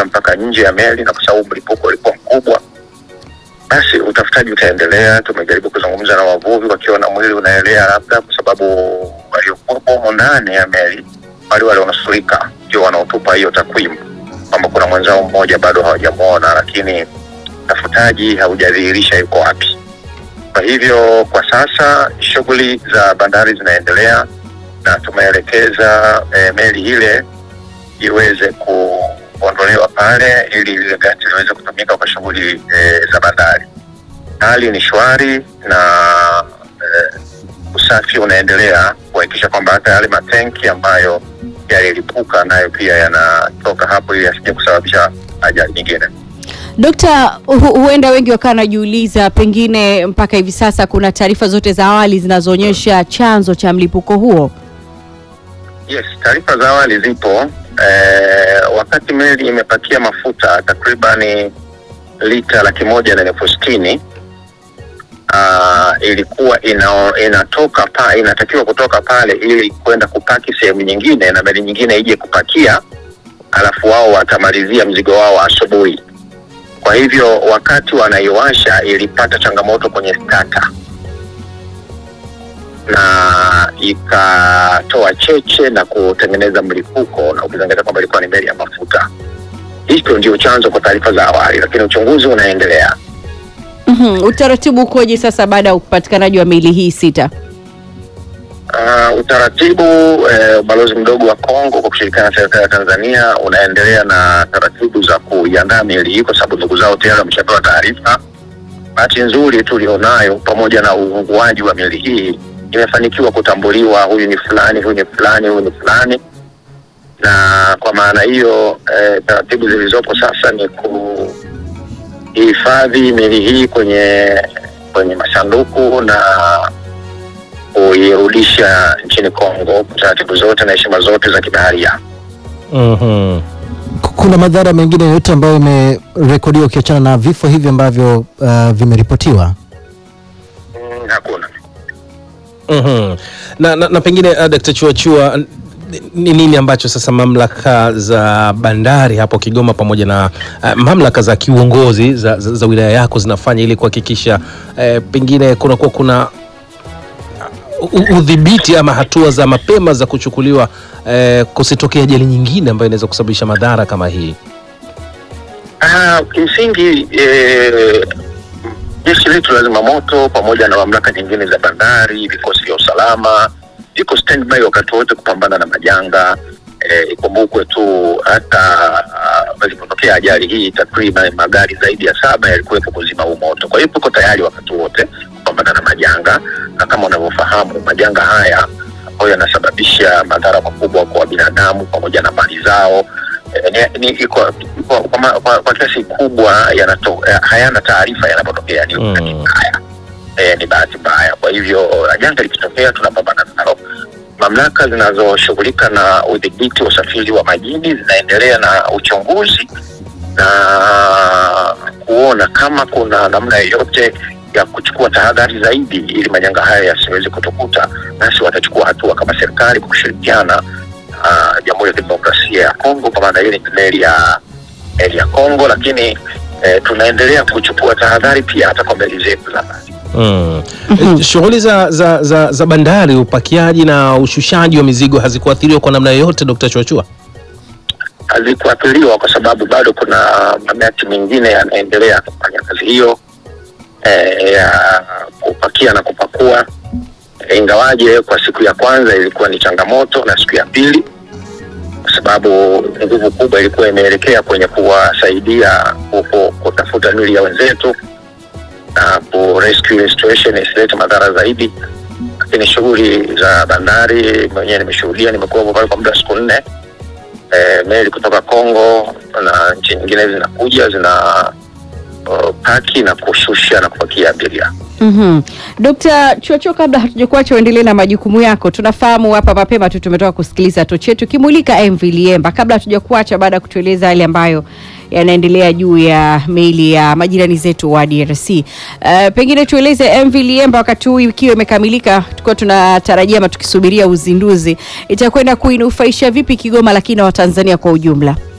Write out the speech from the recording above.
mpaka nje ya meli, na kwa sababu mlipuko ulikuwa mkubwa, basi utafutaji utaendelea. Tumejaribu kuzungumza na wavuvi wakiona mwili unaelea, labda kwa sababu waliokuwepo humo ndani ya meli wale walionusurika ndio wanaotupa hiyo takwimu kwamba kuna mwenzao mmoja bado hawajamwona, lakini utafutaji haujadhihirisha yuko wapi. Kwa hivyo kwa sasa shughuli za bandari zinaendelea na tumeelekeza eh, meli ile iweze kuondolewa pale ili lile gati liweze kutumika kwa shughuli eh, za bandari. Hali ni shwari na eh, usafi unaendelea kuhakikisha kwamba hata yale matenki ambayo yalilipuka nayo pia yanatoka hapo ili yasije kusababisha ajali nyingine. Dokta, hu huenda wengi wakawa wanajiuliza pengine mpaka hivi sasa kuna taarifa zote za awali zinazoonyesha chanzo cha mlipuko huo. Yes, taarifa za awali zipo. Eh, wakati meli imepakia mafuta takribani lita laki moja na elfu sitini ah, ilikuwa ina, inatoka pa, inatakiwa kutoka pale ili kwenda kupaki sehemu nyingine na meli nyingine ije kupakia, alafu wao watamalizia mzigo wao asubuhi. Kwa hivyo wakati wanaiwasha ilipata changamoto kwenye starter na ikatoa cheche na kutengeneza mlipuko, na ukizingatia kwamba ilikuwa ni meli ya mafuta. Hicho ndio chanzo kwa taarifa za awali, lakini uchunguzi unaendelea. Mhm, Utaratibu ukoje sasa baada ya upatikanaji wa miili hii sita? Uh, utaratibu eh, ubalozi mdogo wa Kongo kwa kushirikiana na serikali ya Tanzania unaendelea na taratibu za kuiandaa miili hii, kwa sababu ndugu zao tayari wameshapewa taarifa. Bahati nzuri tulionayo, pamoja na uunguaji wa miili hii, imefanikiwa kutambuliwa, huyu ni fulani, huyu ni fulani, huyu ni fulani, na kwa maana hiyo eh, taratibu zilizopo sasa ni kuhifadhi miili hii kwenye kwenye masanduku na kuirudisha nchini Kongo kwa taratibu zote na heshima zote za kibaharia. Mhm. K- Kuna madhara mengine yoyote ambayo imerekodiwa ukiachana na vifo hivi ambavyo uh, vimeripotiwa? Mm, hakuna. Mhm. Na, na, na pengine uh, Dkt. Chuachua n- ni nini ambacho sasa mamlaka za bandari hapo Kigoma pamoja na uh, mamlaka za kiuongozi za, za, za wilaya yako zinafanya ili kuhakikisha uh, pengine kunakuwa kuna u- udhibiti ama hatua za mapema za kuchukuliwa uh, kusitokea ajali nyingine ambayo inaweza kusababisha madhara kama hii? Ah, kimsingi eh, jeshi letu la zimamoto pamoja na mamlaka nyingine za bandari, vikosi vya usalama viko standby wakati wote kupambana na majanga. Eh, ikumbukwe tu hata ah, ilipotokea ajali hii takriban magari zaidi ya saba yalikuwepo kuzima huu moto. Kwa hiyo tuko tayari wakati wote kupambana na majanga, na kama unavyofahamu majanga haya ambayo yanasababisha madhara makubwa kwa binadamu pamoja na mali zao eh, ni, ni, iko, iko, kwa, ma- kwa, kwa kiasi kubwa yanato, eh, hayana taarifa yanapotokea ni Mm. bahati mbaya eh, ni bahati mbaya. Kwa hivyo janga likitokea tunapambana nalo. Mamlaka zinazoshughulika na udhibiti wa usafiri wa majini zinaendelea na uchunguzi na kuona kama kuna namna yoyote ya kuchukua tahadhari zaidi ili majanga haya yasiweze kutukuta, basi watachukua hatua kama serikali kwa kushirikiana na Jamhuri ya Kidemokrasia ya Kongo, kwa maana hiyo ni meli ya meli ya Kongo, lakini eh, tunaendelea kuchukua tahadhari pia hata kwa meli zetu za maji. Mm. Mhm. Eh, Shughuli za, za, za, za bandari, upakiaji na ushushaji wa mizigo hazikuathiriwa kwa namna yoyote, Dkt. Chuachua? hazikuathiriwa kwa sababu bado kuna mamati mengine yanaendelea kufanya kazi hiyo eh, ya kupakia na kupakua Eh, ingawaje kwa siku ya kwanza ilikuwa ni changamoto na siku ya pili kwa sababu nguvu kubwa ilikuwa imeelekea kwenye kuwasaidia ku- kutafuta mili ya wenzetu na ku rescue restoration isilete madhara zaidi lakini shughuli za bandari mwenyewe nimeshuhudia nimekuwa pale kwa muda wa siku nne e, meli kutoka Kongo na nchi nyingine zinakuja zina uh, paki na kushusha na kupakia abiria. Mhm. Dr. Chuachuo, kabla hatujakuacha uendelee na majukumu yako, tunafahamu hapa mapema tu tumetoka kusikiliza tochi yetu kimulika MV Liemba. Kabla hatujakuacha, baada ya kutueleza yale ambayo yanaendelea juu ya meli ya majirani zetu wa DRC, uh, pengine tueleze MV Liemba wakati huu ikiwa imekamilika, tukiwa tunatarajia ama tukisubiria uzinduzi, itakwenda kuinufaisha vipi Kigoma, lakini na Watanzania kwa ujumla?